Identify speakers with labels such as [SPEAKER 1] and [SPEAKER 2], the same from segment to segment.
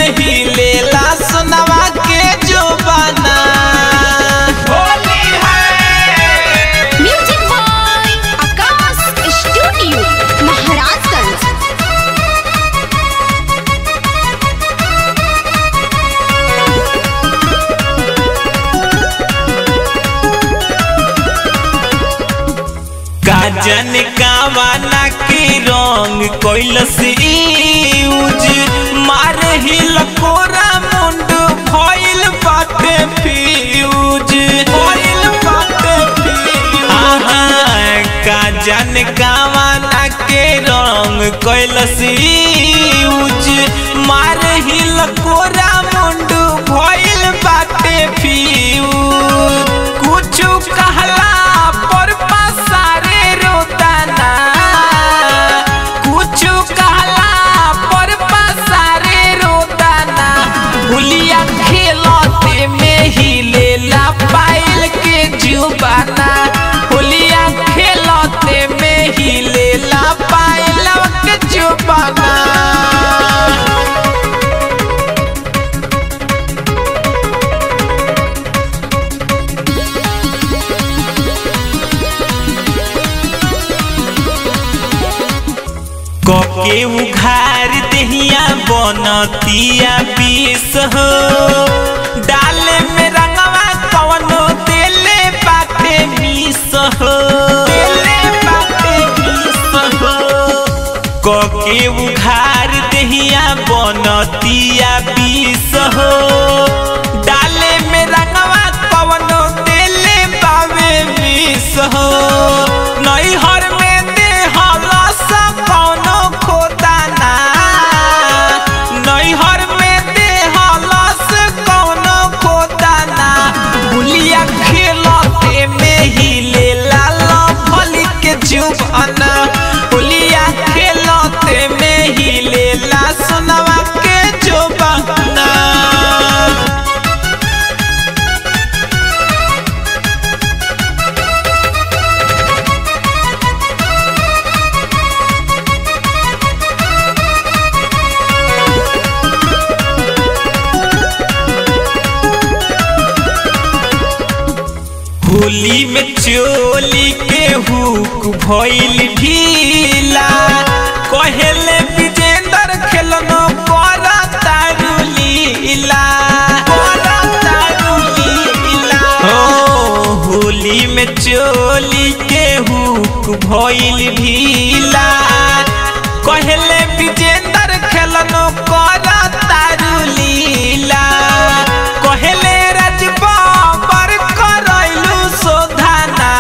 [SPEAKER 1] ही लेला सुनवा के जो बना होली है
[SPEAKER 2] music by Akash studio Maharajganj
[SPEAKER 1] काजन कावाना के रंग कैलस यूज मार ही लकोरा मुंड भइल बाटे फ्यूज भइल बाटे फ्यूज आहा काजन कावाना के रंग कैलस यूज मार ही लकोरा मुंड भइल बाटे फ्यूज कुछु कहला पर पसारे रोताना कुछु कहला पर पसारे रोताना हुलिया खेलते में ही लेला पाइल के जुबाना हुलिया खेलते में ही लेला पाइल के जुबाना कके उघार दहिया बनतिया पीस हो डाले में रंगवा कवनो देले बाटे मीस हो देले बाटे मीस हो कके उघार दहिया बनतिया पीस हो डाले में रंगवा कवनो देले बावे मीस हो नैहर में देहला सा कौनो खोदाना नैहर में देहला से कौनो खोदाना गुलिया खेलते में ही लेला लफली के जुबाना गुलिया खेलते में ही लेला सुनवा के जुबाना होली में चोली के हुक भइल ढीला कहेले विजेंद्र खेलनो करा तारू लीला करा तारू लीला हो होली में चोली के हुक भइल ढीला कहेले विजेंद्र खेलनो करा तारू लीला कहेले राजबाबर करैलू शोधाना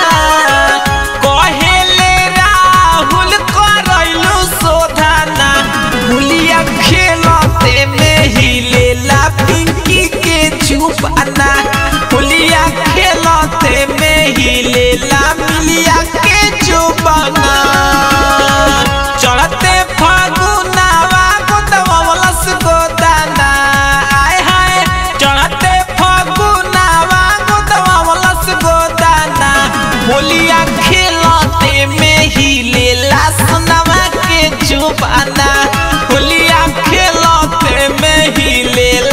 [SPEAKER 1] कहेले राहुल करैलू शोधाना भुलिया खेलते में ही लेला पिंकी के चुपाना भुलिया खेलते में ही लेला मिलिया के चुपाना चढ़ते फागुनावा गोदवलस गोदाना आय हाय चढ़ते फागुनावा गोदवलस गोदाना होलिया खेलते में ही लेला सुनवा के जुबाना होलिया खेलते में ही लेला